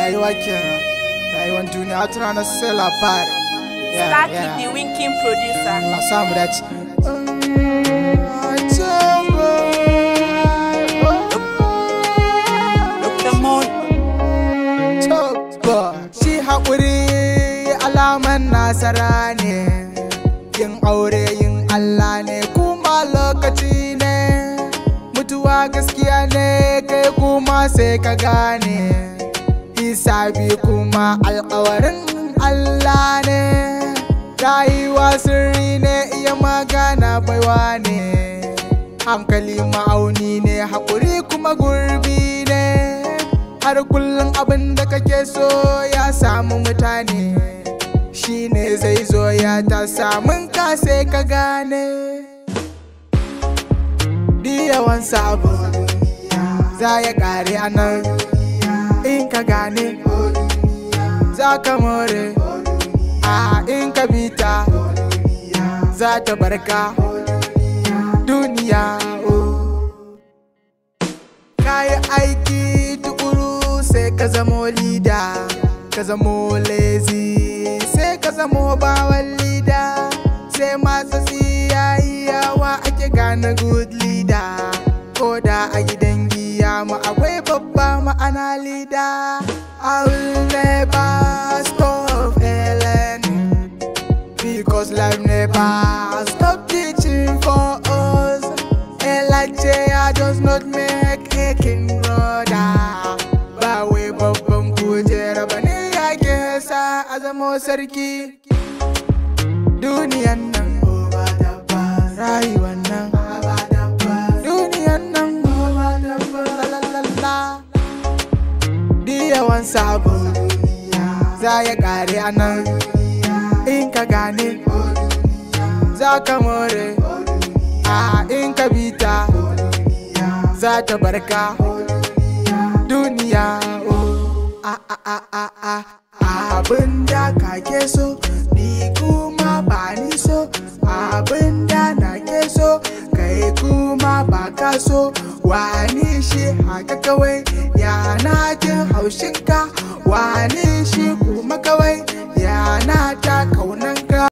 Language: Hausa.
rayuwa kenan rayuwar duniya wata rana sai labari Yeah, Start yeah. with the winking producer. Allah samu dace Dr. Moon. Shi haƙuri alaman nasara ne, yin aure yin Allah ne kuma lokaci ne, mutuwa gaskiya ne kai kuma sai ka gane, hisabi kuma alƙawarin Allah ne, rayuwa sirri ne iya magana baiwa ne, hankali ma'auni ne haƙuri kuma gurbi ne. har kullum abin da kake so ya samu mutane shi ne zai zo ya ta samun ka sai ka gane yawan sabo za ya kare a nan in ka gane za ka more a in ka bita za ta barka duniya oh. kayi aiki tukuru sai ka zamo lida ka zamo lazy sai ka zamo bawan lida sai matsatsi yayi yawa ake gane good leader ko da a gidan giya mu akwai babba ma'ana lida I will never stop learning because life never stop teaching for us Elijah does not make a king brother ba wai babban kujera ba ne ya ke sa a zamo sarki duniyan nan rayuwan nan duniyan nan la yawan sabo za ya kare a nan in ka gane za ka more a in ka bita za ta barka duniya oh. a a a a a abin da kake so ni kuma ba ni so abin da na ke so kai kuma ba ka so wani